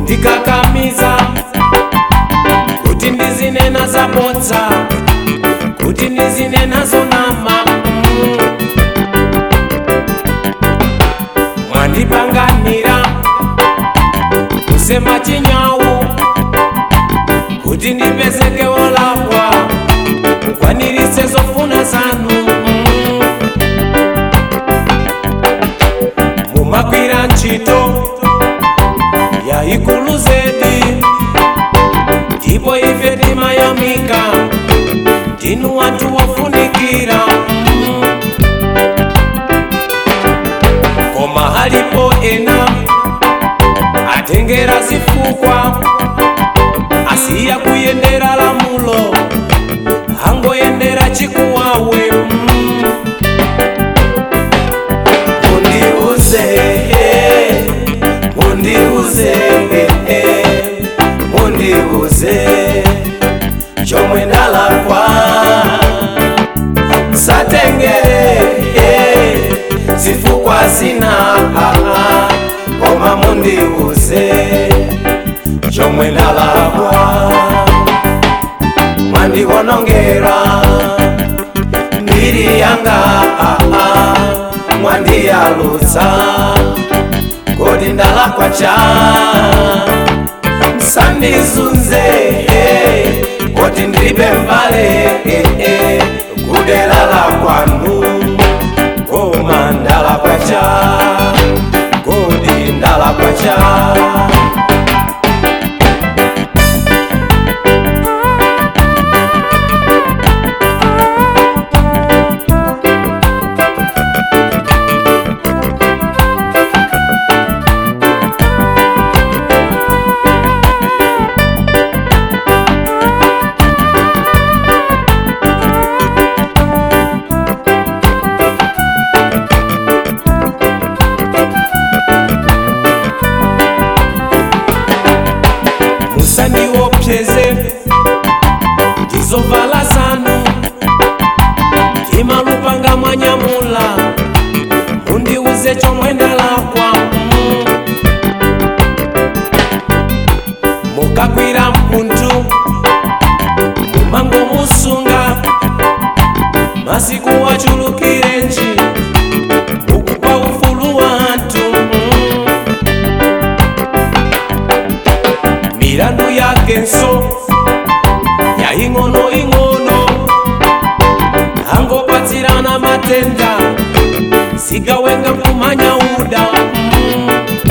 kundikakamiza kuti ndizinena zabodza kuti ndizinena zonama mm. mwandipanganira kusema chinyawu kuti ndipezeke wolakwa mukwaniritse zofuna zanu mm. mumagwira ntchito yayikulu zedi ndipo ife timayamika ndinu wanthu wofunikira mm. koma halipo ena atengera zifukwa asiya kuyendera lamulo hangoyendera chikuwawe mm. mundiuze mundiuze mundiuze chomwe ndalakwa msatengere zifukwa zina koma mundiuze chomwe ndalakwa mwandiwonongera mbiri yanga mwandiyalutsa kodi ndalakwa cha msandizunze koti ndilibe mbale kudera la kwanu koma ndalakwa cha kodi ndalakwa cha musandiopseze ndizovala zanu ndimalupanga mwanyamula mundiuze chomwe ndalakwa mm. mukagwira mpundu mumango musunga masiku wachulukirenji mukupa ufulu wa anthu mm. milandu yakenso yaing'onoing'ono angopatsirana matenda sigawenga kumanya uda mm.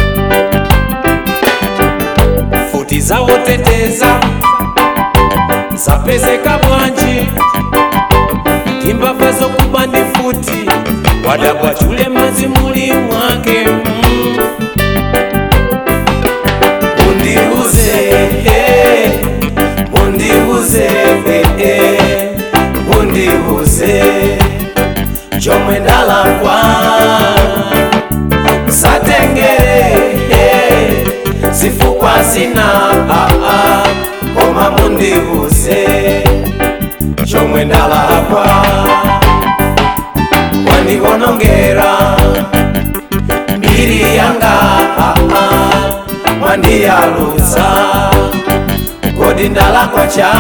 futi zawoteteza zapezeka bwanji timbava zokuba ndi futi wadabwa chule mazi muli mwake mm. mundiuze eh, mundiuze eh, eh, mundiuze chomwe ndalakwa msatengere eh, zifukwa zina ah, ah, koma mundiuze chomwe ndalakwa wandiwonongera mbiri yanga ah, ah, mwandiyalutsa kodi ndalakwa cha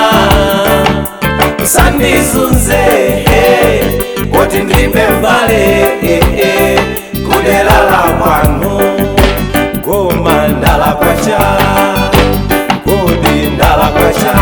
sandizunze eh, koti ndilibe mbale eh, eh, kudera la kwanu koma ndalakwa cha kodi ndalakwa cha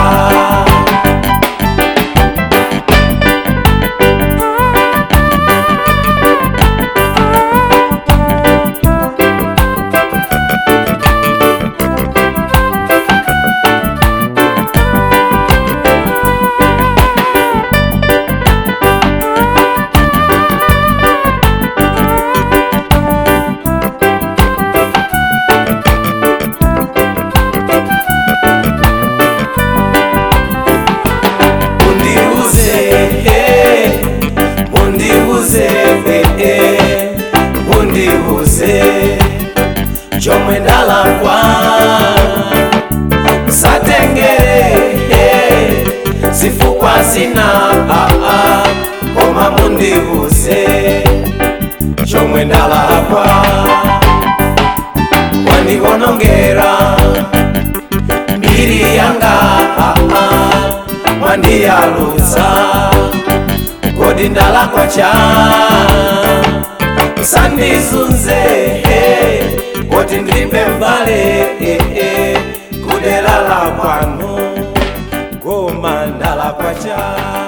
mundiuze eh, mundiuze eh, eh, mundiuze chomwe ndalakwa msatengere eh, zifukwa zina ah, ah, koma mundiuze chomwe ndalakwa wandiwonongera kundiyaluza kodi ndalakwa cha usandizunze eh, koti ndilibe mbale eh, eh, kudera la kwanu goma ndalakwa cha